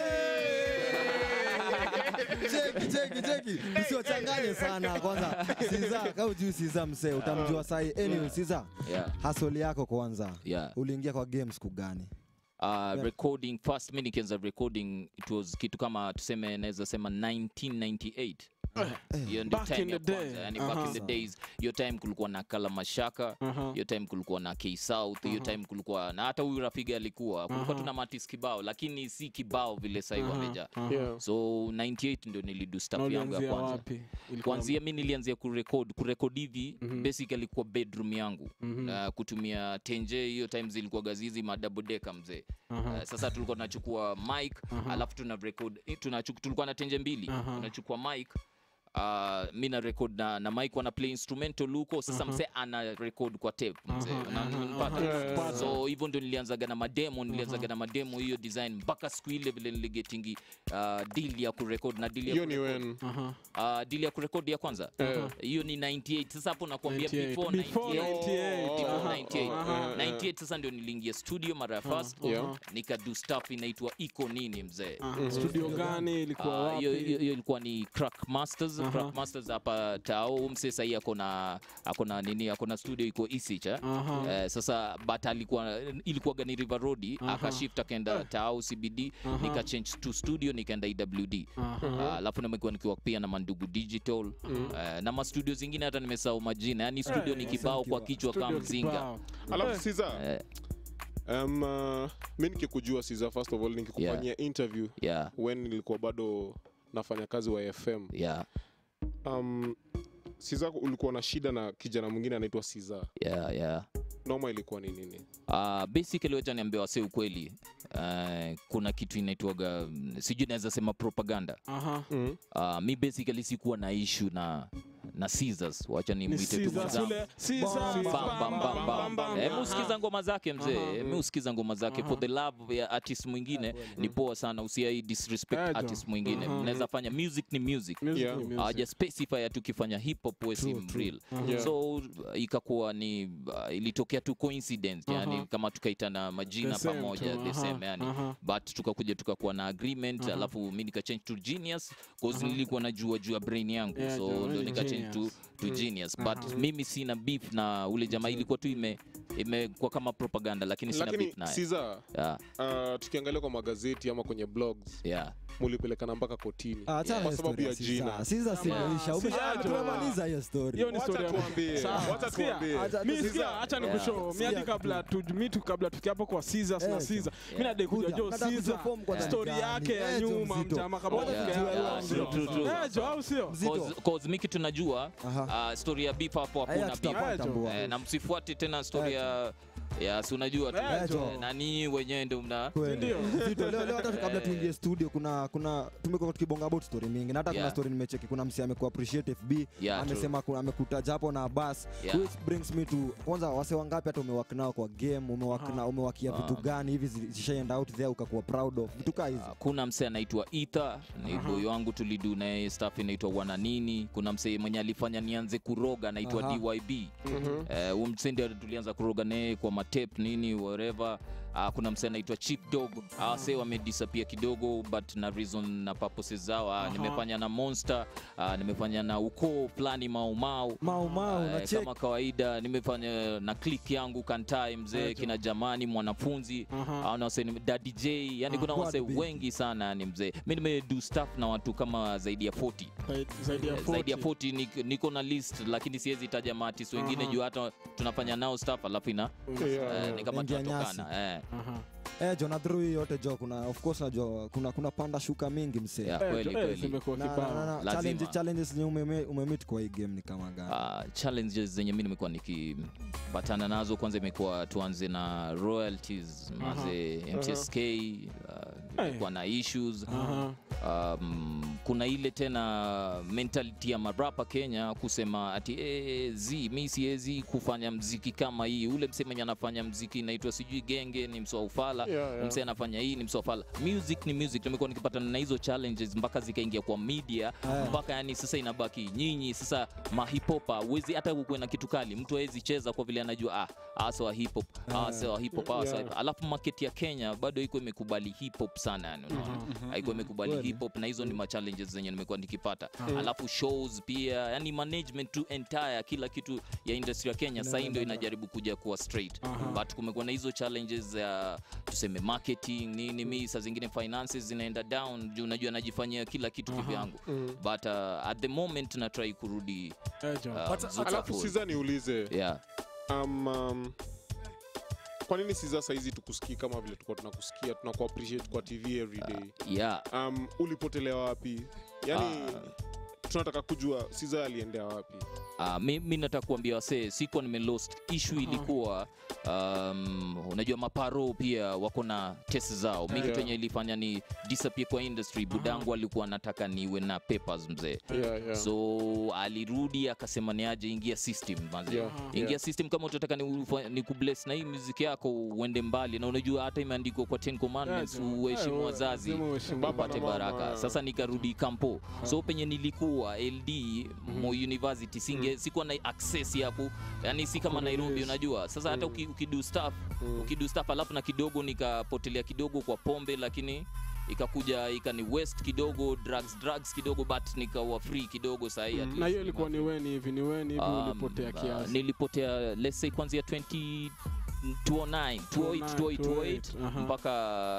cheki cheki cheki usiwachanganye sana kwanza siza kau juu siza msee utamjua sai anyway siza
yeah.
hasoli yako kwanza
Yeah.
uliingia kwa game siku gani
Uh, recording first mi nikianza recording it was kitu kama tuseme naweza sema 1998 hiyo ndio
Back in
time ya
the day.
kwanza yani back
Aha.
in the days hiyo time kulikuwa na kala mashaka
Aha.
hiyo time kulikuwa na k south hiyo time kulikuwa na hata huyu rafiga alikuwa kulikuwa tuna matis kibao lakini si kibao vile sahii wamejaa
Yeah.
so 98 ndio nilidu
na
staff yangu ya
ulianzia
kwanza
wapi Ilikuwa-
kwanzia mi nilianzia kurekod kurekod hivi basically kwa bedroom yangu na kutumia tenje hiyo time zilikuwa gazizi madabodeka mzee Uh, sasa tulikuwa tunachukua mic alafu tuna record eh, tunachu- tulikuwa na tenje mbili tunachukua mic Uh, mi na record na, na mic wana play instrumental huko sasa mzee ana record kwa tape mzee Una- unanipata? so hivyo ndio nilianzaga na mademo nilianzaga na mademo hiyo design mpaka siku ile vile niligetingi uh, deal ya kurekod na deal ya
hiyo ni
kurecord.
wen
Aha.
Uh, deal ya kurekodi ya kwanza hiyo ni 98 sasa hapo nakwambia
98.
before
Before
98
98,
Before
aha.
98. 98
Aha.
98 sasa ndio niliingia studio mara ya first
Yeah.
nikadu stuff inaitwa iko nini mzee
Aha, studio gani ilikuwa
Ah, hiyo
wapi
hiyo- hiyo ilikuwa ni crack masters crack masters hapa tao mse sahii akona akona nini akona studio iko isich eh?
Aha.
Eh, sasa but alikuwa ilikuwa gani river road akashift akaenda tao cbd nika change to studio nikaenda ewd Ah, alafu nimekuwa nikiwa pia na mandugu digital eh, na mastudio zingine hata nimesahau majina yani studio ni kibao kwa kichwa kama
Studio
mzinga
kibao.
alafu siza
Eh.
um, uh, mi nikikujua siza first of all nikikufanyia interview
yeah
when nilikuwa bado nafanya kazi wa fm
yeah
um, siza ulikuwa na shida na kijana mwingine anaitwa siza
yeah yeah
noma ilikuwa ni nini
Uh, basically wacha niambia wase ukweli uh, kuna kitu inaitwaga mm, sijui naweza sema propaganda
Aha.
mm.
uh, mi basically sikuwa na issue na na Caesars wacha
Ni
nimwite tu
Caesar
mwenzangu
Sule- Caesar,
Bam,
bam,
bam, bam,
bam,
bam.
bam,
Eh,
bam.
mi usikiza ngoma zake mzee mi usikiza ngoma zake for the love ya artist mwingine ni poa sana usiai disrespect
Eh, jo.
artist mwingine
Aha.
mnaweza fanya music ni music
Music
Yeah.
ni music.
hawaja specify ati ukifanya hip hop we si mreal
Yeah.
so uh, ikakuwa ni uh, ilitokea tu coincidence yani
Aha.
kama tukaitana majina
The same
pamoja
tu,
the
aha,
same yani
aha.
but tukakuja tukakuwa na agreement alafu mi nikachange to genius cause nilikuwa najua juu ya brain yangu
Yeah,
so
jo,
ndo
ni
nikachange to,
genius.
to genius but mimi sina beef na ule jamaa ilikuwa tu ime imekuwa kama propaganda lakini sina
lakini
beef naye
siza
yeah,
uh, tukiangalia kwa magazeti ama kwenye blogs
yeah.
mulipelekana mpaka kotini
Ah, achana
kwa
na
sababu
story
ya
ya Caesar.
jina
Caesar simeisha.
si
Umesha-
ajo.
tumemaliza hiyo story.
Hiyo ni
Wacha
story ya-
tuambie,
Sawa,
wacha
sikia,
tuambie.
acha-
mi
Caesar.
sikia hacha
Yeah.
nikushow mi
Sikia
hadi kabla tu mi tu kabla tukiapo kwa Caesars na
Eh,
Caesar
yeah.
mi nadai kuja
Kuja.
jo
Nataka
Caesar
kuperform kwa
story
ndani.
yake ya
Eh, jo,
nyuma
mzito.
mtama kama
Wacha
Yeah,
tujue
yeah,
leo
true,
ndio.
true, true.
Eh, jo au sio
Mzito.
Cause- cause mi kitu najua
Aha.
uh, story ya beef hapo
Haya,
hakuna beef
tutapata
Eh, jo.
mbua.
Eh, na msifuate tena story ya ya si unajua tu
Eh,
jo.
Eh, na ninyi wenyewe ndio mna
Kweli.
Ndio.
Zito, leo leo hata kabla tuingie studio kuna kuna tumekuwa tukibonga about story mingi na hata kuna
Yeah.
story nimecheki kuna msi amekuwa appreciate FB
Yeah, true.
amesema kuna amekutaja hapo na bas
Yeah.
which brings me to kwanza wase wangapi hata umewak nao kwa game umewak na umewakia vitu gani hivi zi- zishaenda out there ukakuwa proud of vitu kaa hizi
kuna msee anaitwa Ether ni boy wangu tulidu naye staff inaitwa wananini kuna msee mwenye alifanya nianze kuroga anaitwa
Aha.
DYB eh, huyu msee ndio tulianza kuroga naye kwa matep nini whatever uh, kuna msee anaitwa Chief Dog awase wamedisappear kidogo but na reason na purposes zao uh, nimefanya na Monster uh, nimefanya na ukoo fulani maumau
Mau Mau,
Eh,
na check.
kama kawaida nimefanya na click yangu kantai mzee kina jamani mwanafunzi
Aha.
uh, wase Daddy J yani kuna
Quad
wase
big.
wengi sana yani mzee mi nimedu staff na watu kama zaidi ya 40
Zaidi- zaidi ya
Eh, zaidi ya
40.
40 niko, niko na list lakini siwezi taja maartist wengine
Aha.
juu hata tunafanya nao staff alafu ina
Yeah.
eh, ni kama
Ingia
tunatokana eh.
Aha.
eh jo na through hii yote jo kuna of course najua kuna kuna panda shuka mingi msee
Yeah,
Eh,
kweli
jo, eh,
kweli
zimekuwa
na, na,
kibao.
na, na,
Lazima.
challenge, challenges zenye umeme- umemit kwa hii game ni kama gani
Uh, challenges zenye mi nimekuwa nikipatana nazo kwanza imekuwa tuanze na royalties maze mtsk uh, imekuwa na issues
Aha.
um, kuna ile tena mentality ya marapa kenya kusema ati e, z mi siwezi kufanya mziki kama hii ule mse mwenye anafanya mziki inaitwa sijui genge ni msoa ufala
Yeah, yeah.
mse anafanya hii ni msoa ufala music ni music nimekuwa nikipatana na hizo challenges mpaka zikaingia kwa media
Eh.
mpaka yani sasa inabaki nyinyi sasa mahipopa uwezi hata kuwe na kitu kali mtu awezi cheza kwa vile anajua ah, asa wa hip hop asa wa hip hop asa wa hip hop. alafu market ya Kenya bado iko imekubali hip hop sana yani unaona haiko imekubali
Kweli.
hip hop na hizo ni ma challenges zenye nimekuwa nikipata alafu shows pia yani management tu entire kila kitu ya industry ya Kenya sasa ndio inajaribu kuja kuwa straight but kumekuwa na hizo challenges ya tuseme marketing nini mi saa zingine finances zinaenda down juu unajua najifanyia kila kitu kivyangu but uh, at the moment na try kurudi
Eh, jo.
uh,
But-
mzuka
alafu
full.
siza niulize
yeah
um, um, kwa nini siza saizi tukusikii kama vile tulikuwa tunakusikia tunaku appreciate kwa tv every day
yeah
um, ulipotelea wapi yani tunataka kujua siza aliendea wapi
Uh, mi, mi nataka kuambia wasee sikuwa nimelost issue ilikuwa um, unajua maparo pia wako na test zao mi kitu
Yeah.
yenye ilifanya ni disappear kwa industry budangu alikuwa anataka niwe na papers mzee
Yeah, yeah.
so alirudi akasema niaje ingia system manze
Yeah,
ingia
yeah.
system kama utataka ni, ufa- ni kubless na hii muziki yako uende mbali na unajua hata imeandikwa kwa 10 commandments
Yeah, jo.
uheshimu
Eh,
wazazi
lazima uheshimu
Baba
upate
na mama,
baraka
yeah.
sasa nikarudi kampo so penye nilikuwa ld mo university singe sikuwa na access yapo yani si kama nairobi unajua sasa hata uki, ukidu staff ukidu staff alafu na kidogo nikapotelea kidogo kwa pombe lakini ikakuja ikani west kidogo drugs drugs kidogo but nikawa free kidogo sahii at
na
least
hiyo ilikuwa ni weni hivi ni weni hivi
Um,
ulipotea
uh,
kiasi
nilipotea let's say kuanzia 20 209 208 208
aha.
mpaka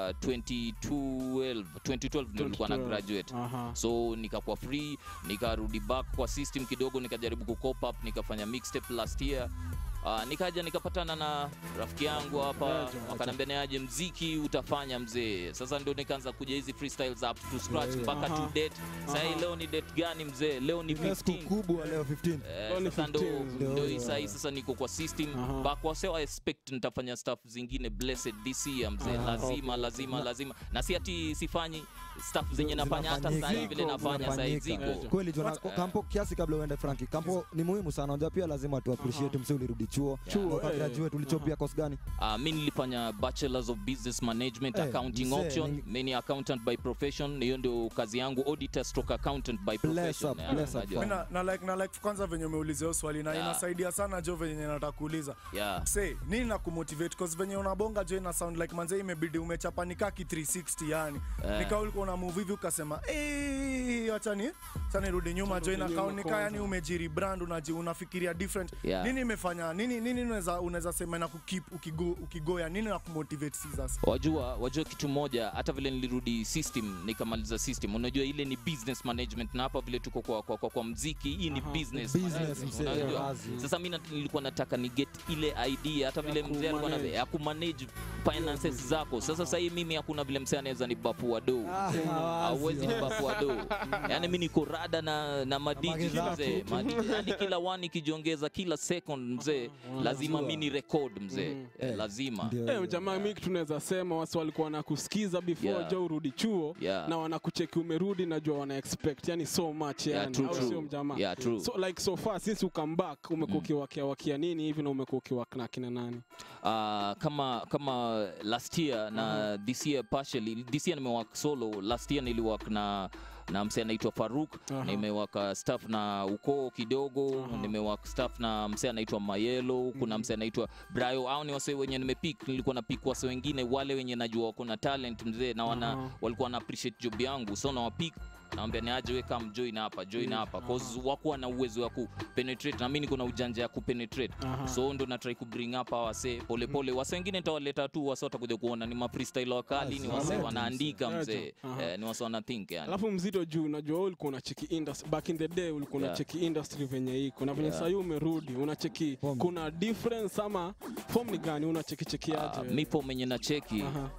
2012 2012 ndio nilikuwa na
2012.
graduate
Aha.
so nikakuwa free nikarudi back kwa system kidogo nikajaribu kukop up nikafanya mixtape last year Uh, nikaja nikapatana na rafiki yangu hapa
Aje,
wakaniambia niaje mziki utafanya mzee sasa ndio nikaanza kuja hizi freestyles up to scratch
Yeah, yeah.
mpaka
Aha.
to date sahii
Aha.
leo ni date gani mzee leo ni
Ile siku
15
kubwa leo 15
Eh,
Only
sasa ndo
15
ndio,
ndo hii
yeah.
sahii sasa niko kwa system
Aha.
but kwa seo I expect nitafanya stuff zingine blessed this year mzee
Aha.
lazima lazima lazima na si ati sifanyi stuff zenye nafanya hata
Zinafanyika.
sahii vile nafanya sahii
Zinafanyika.
ziko
kweli jona kampo kiasi kabla uende franki kampo ni muhimu sana unajua pia lazima tu appreciate msi ulirudi chuo
Chuo,
Na uka
eh.
graduate ulichopia course gani
Uh, mi nilifanya bachelors of business management
Eh,
accounting
mzee,
option
ni-
mi ni accountant by profession hiyo ndio kazi yangu auditor stroke accountant by
Bless
profession
up,
Yeah,
bless up,
unajua.
Mi na, na, like, na like kwanza venye umeuliza hiyo swali na
Yeah.
inasaidia sana jo venye nataka kuuliza
Yeah.
say nini na kumotivate cause venye unabonga jo ina sound like manze imebidi umechapanika ki 360 yani
Eh.
nika ulikuwa una move hivi ukasema eh acha ni acha nirudi nyuma jo ina
nyuma
kauni nika
kwanza.
yani umejiri brand unaji unafikiria different
Yeah.
nini imefanya nini nini unaweza unaweza sema na kukeep ukigo ukigoya nini na kumotivate Caesars
wajua wajua kitu moja hata vile nilirudi system nikamaliza system unajua ile ni business management na hapa vile tuko kwa, kwa, kwa, kwa mziki hii ni business,
Business,
management,
mzee,
unajua?
kazi.
sasa mi nat- nilikuwa nataka ni get ile idea hata vile mzee alikuwa na
kumanage.
ya kumanage finances zako sasa sahii mimi hakuna vile mzee anaweza ni bafua do hauwezi ni bafua do yani mi niko rada na, na madiji
magedha
mzee Madiji. yani kila wani ikijiongeza kila second mzee lazima mi ni record mzee Eh, lazima
Ndio.
Eh, jamaa mi tunaweza sema wasi walikuwa wanakusikiza before
Yeah.
jo urudi chuo
Yeah.
na wanakucheki umerudi najua wana expect yani so much
Yeah,
yani
true,
au
true.
sio mjamaa
Yeah, true.
so like so far since you come back umekuwa ukiwakia wakia nini hivi na umekuwa ukiwak na kina nani
uh, kama kama last year na this year partially this year nimewak solo last year niliwak na na msee anaitwa Faruk
Aha.
nimewaka staff na ukoo kidogo nimewak staff na msee anaitwa Mayelo kuna msee anaitwa Brayo au ni wase wenye nimepik nilikuwa na pick wase wengine wale wenye najua wako na talent mzee na wana
Aha.
walikuwa na appreciate job yangu so nawapik nawambia ni aje we come join hapa join hapa cause wakuwa na uwezo wa kupenetrate na mimi niko na ujanja ya kupenetrate
Aha.
so ndo natrai kubring up hawa wase polepole wase wengine nitawaleta tu wase watakuja kuona ni mafreestyle wakali ni wase
Legends.
wanaandika
Legends.
mzee
Aha.
eh, ni wase wanathink yani
alafu mzito juu najua wewe ulikuwa unacheki industry back in the day ulikuwa
Yeah.
unacheki industry venye iko na venye
Yeah.
sahii umerudi unacheki
Form.
kuna difference ama form ni gani unacheki cheki
Ah,
aje
mi po menye na cheki
Aha.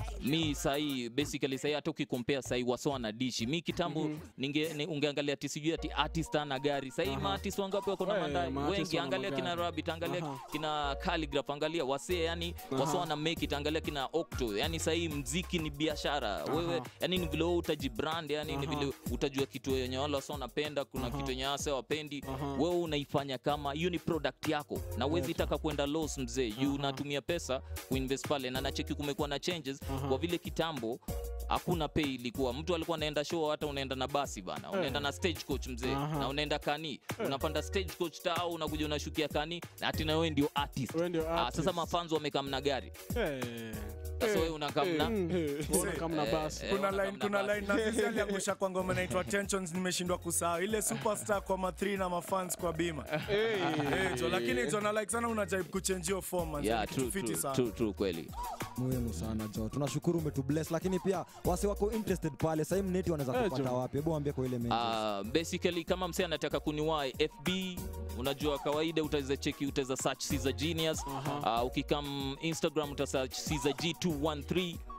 mi sahii basically sahii hata ukikompea sahii waso na dishi mi kitambo ninge, ni, ungeangalia ati sijui ati artist ana gari sahii maartist wangapi wako na
Eh,
mandai
maartist
wengi
wana
angalia kina
magari.
rabbit angalia
Aha.
kina calligraph angalia wasee yani waso
Aha.
wana make it angalia kina octo yani sahii mziki ni biashara wewe yani ni vile wewe utajibrand yani ni
Aha.
vile utajua kitu yenye wale wasa wanapenda kuna kitu yenye wase wapendi
Aha.
wewe unaifanya kama hiyo ni product yako na uwezi taka kwenda loss mzee you unatumia pesa kuinvest pale na nacheki kumekuwa na changes kwa vile kitambo hakuna pay ilikuwa mtu alikuwa anaenda show hata unaenda na basi bana unaenda na stage coach mzee
Aha.
na unaenda kani unapanda stage coach tao unakuja unashukia kani na ati na wewe ndio artist
Wewe ndio
ah,
artist.
sasa mafanzo wamekaa mna gari
Eh.
sasa wewe unakaa mna
Unaona kama na basi
Eh,
kuna
wana
line
kama
kuna
basi.
line na sisi aliangusha kwa ngoma inaitwa tensions nimeshindwa kusahau ile superstar kwa ma3 na mafans kwa bima eh jo lakini jo na like sana unajaribu kuchange your form man
yeah
Ni kitu
true,
fiti
true,
sana
true, true, kweli
muhimu sana jo tunashukuru umetubless lakini pia wase wako interested pale sahii mneti wanaweza
Eh,
kupata
jo.
wapi hebu waambie kwa ile mengi
Uh, basically kama msee anataka kuniwai fb unajua kawaida utaweza cheki utaweza search Caesar genius uh, ukikam instagram utasearch Caesar g213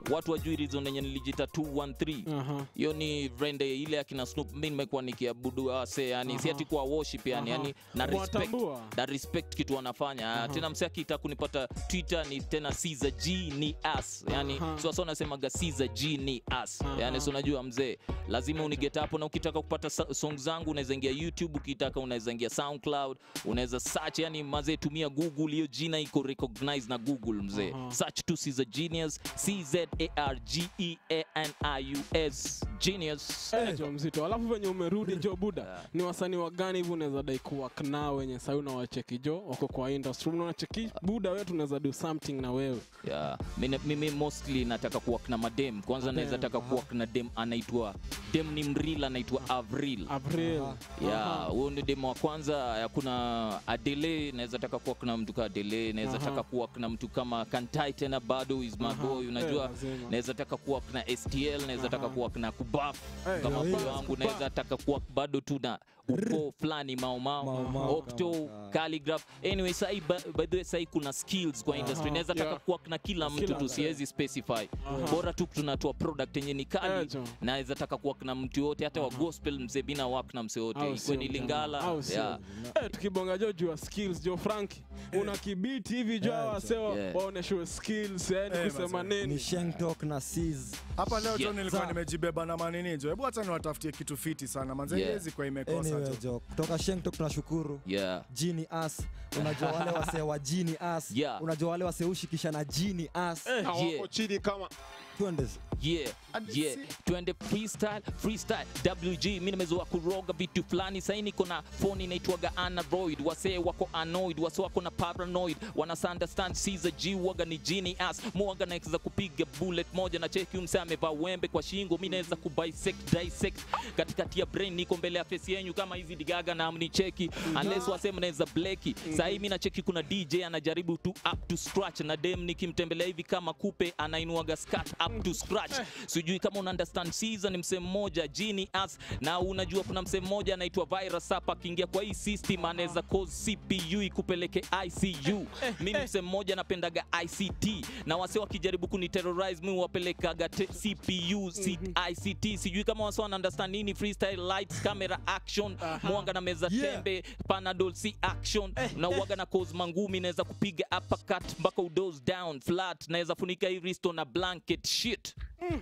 watu wajui reason yenye nilijita 213
Aha.
hiyo ni vrende ile akina Snoop mi nimekuwa nikiabudu wase yani si ati kwa worship yani,
Aha.
yani na respect,
Kuwatambua.
na respect kitu wanafanya tena mse akita kunipata twitter ni tena Caesar G ni us yani
Aha.
so sasa unasemaga Caesar G ni us
Aha.
yani so unajua mzee lazima uniget hapo na ukitaka kupata sa- song zangu unaweza ingia youtube ukitaka unaweza ingia soundcloud unaweza search yani mazee tumia google hiyo jina iko recognize na google mzee
Aha.
search tu Caesar Genius C Z A R G E A N I U S Genius
Eh, jo mzito alafu venye umerudi jo buda ni wasanii wa gani hivi unaweza dai kuwak nao wenye sai unawacheki jo wako kwa industry unacheki buda wewe tunaweza do something na wewe
yeah. mimi, mimi mostly nataka kuwak na madem kwanza
Madem,
naweza taka kuwak na dem anaitwa dem ni mril anaitwa avril
april
ya huyo ni demo wa kwanza ya kuna adele naweza taka kuwa kuna mtu kama adele naweza
Aha.
taka kuwa kuna mtu kama kantai tena bado is my
Aha.
boy
Eh,
unajua
lazima.
naweza taka kuwa kuna stl naweza taka
Aha.
kuwa kuna kubaf
Eh,
kama
yo,
boy
yo,
wangu
kubaf.
naweza taka kuwa bado tu na uko fulani
Mau
maumau
Mau
octo
kama-
calligraph anyway sahi by by the way sahi kuna skills kwa industry
Aha.
naweza taka
Yeah.
kuwa na kila mtu
Kila
tu
mtu.
siwezi specify bora tu tunatoa product yenye ni
Eh,
kali
jo.
naweza taka kuwa na mtu yote hata wa gospel mzee bina wak na mse
Au
yote
sio,
ikwe ni
jamaa.
lingala
Au sio.
yeah.
Eh, tukibonga jo juu ya skills jo franki una kibiti hivi jo
Eh,
wasewa
yeah.
waoneshwe skills yani
Eh,
kusema
mazee.
ni
nini
shengtok na sis
hapa leo
Yeah.
jo nilikuwa
Za-
nimejibeba na manini jo hebu hata niwatafutie kitu fiti sana manze
Yeah.
yeah. kwa imekosa
anyway
jo
jo kutoka shengtok tunashukuru
Yeah.
jini as unajua wale wasee wa jini as
Yeah.
unajua wale wasee ushikisha na jini as
hawako
Yeah.
chini kama
twende
yeah yeah twende freestyle freestyle wg mi nimezoa kuroga vitu fulani sai niko na phone inaitwaga anaroid wasee wako annoyed wase wako na paranoid wanasunderstand Caesar g waga ni jini as mwaga naweza kupiga bullet moja na cheki mse amevaa wembe kwa shingo mi naweza kubisect dissect katikati ya brain niko mbele ya face yenyu kama hizi digaga na mnicheki unless wase mnaweza bleki sahii mi nacheki kuna dj anajaribu tu up to scratch na dem nikimtembelea hivi kama kupe anainuaga skat up to scratch sijui kama una understand season ni msee mmoja jini as na unajua kuna msee mmoja anaitwa virus hapa akiingia kwa hii system anaweza cause cpu ikupeleke icu mimi msee mmoja napendaga ict na wase wakijaribu kuniterrorize mi wapelekaga te- cpu C- ict sijui kama wase wana understand nini freestyle lights camera action mwanga na meza
Yeah.
tembe panadol c action na uwaga na cause mangumi naweza kupiga uppercut mpaka udos down flat naweza funika hii risto na blanket shit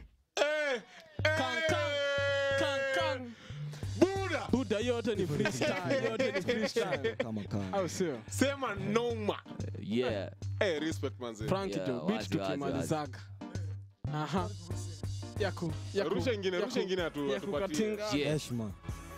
Kang, kang, kang, kang.
buda
buda hiyo yote ni freestyle hiyo yote ni freestyle
kama kama
au sio
sema noma
yeah
hey, respect manze
franki
Yeah,
jo
wazi,
bit
wazi,
tukimalizaga aha yaku yaku-
rusha ingine
yaku-
rusha ingine atu-
yaku
atupatie
katinga.
Yeah.
heshima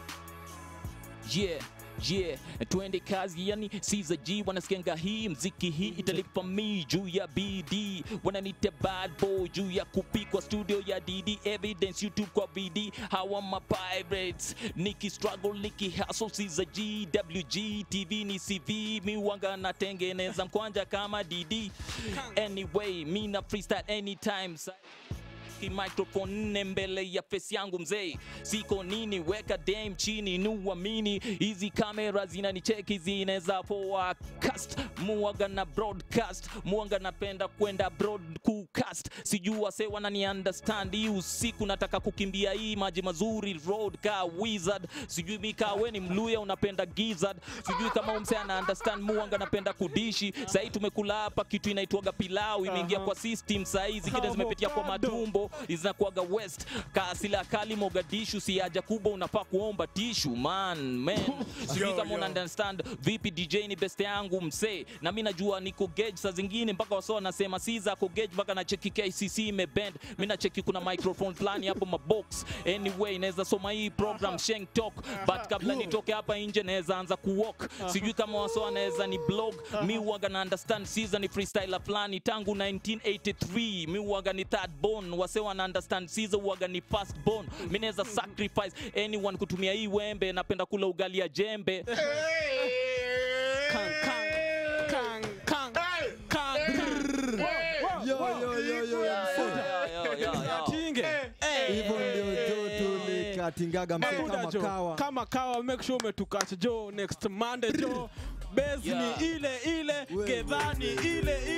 yeah yeah twende kazi yani Caesar G wanasikianga hii mziki hii italipa mi juu ya bd wananita bad boy juu ya kupikwa studio ya dd evidence youtube kwa bd hawa ma pirates niki struggle niki hustle Caesar G wg tv ni cv mi wanga natengeneza mkwanja kama dd anyway mi na freestyle anytime sa Ki microphone nne mbele ya face yangu mzee siko nini weka dam chini nuamini hizi kamera zinanicheki zinaweza forecast muaga na broadcast muaga napenda kwenda broad kucast sijua se wanani understand hii usiku nataka kukimbia hii maji mazuri road ka wizard sijui mikawe ni mluya unapenda gizzard sijui kama umse ana understand muanga napenda kudishi sahii tumekula hapa kitu inaitwaga pilau imeingia kwa system sahii zingine zimepitia kwa
Avocado.
matumbo zinakuaga west kaasila kali mogadishu si haja kubwa unafaa kuomba tishu man man sijui
Yo,
kama
yo.
una understand vipi dj ni best yangu msee na mi najua niko gauge saa zingine mpaka waso wanasema si zako gauge mpaka na cheki kcc imebend mi na cheki kuna microphone fulani hapo mabox anyway naweza soma hii program sheng talk but kabla nitoke hapa nje naweza anza kuwalk sijui kama waso wanaweza ni blog mi uwaga na understand season ni freestyler fulani tangu 1983 mi uwaga ni third born wase wana understand season uwaga ni first born mi naweza sacrifice anyone kutumia hii wembe napenda kula ugali ya jembe
Kang, kang, kang, kang, kang, kang.
yo yo yo yo
Yo, yo, yo, yo.
Tinge.
hivyo ndio jo tulikatingaga msee
Mabuda
kama
jo,
kawa
kama kawa make sure umetukacha jo next monday jo base
Yeah.
ni ile ile
Wewe.
gedhani ile ile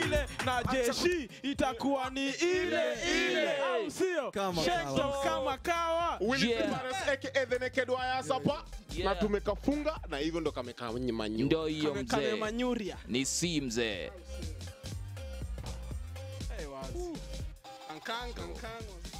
na jeshi itakuwa ni ile ile au sio
Kama
Shekto
kawa.
kama kawa
Willy
Yeah.
Kibares aka the naked wire sapa
Yeah.
na tumekafunga na hivyo ndo kamekaa manyu
ndo hiyo
Kame- kame
mzee
manyuria
ni si mzee
Hey, wazi. Kankang, kankang.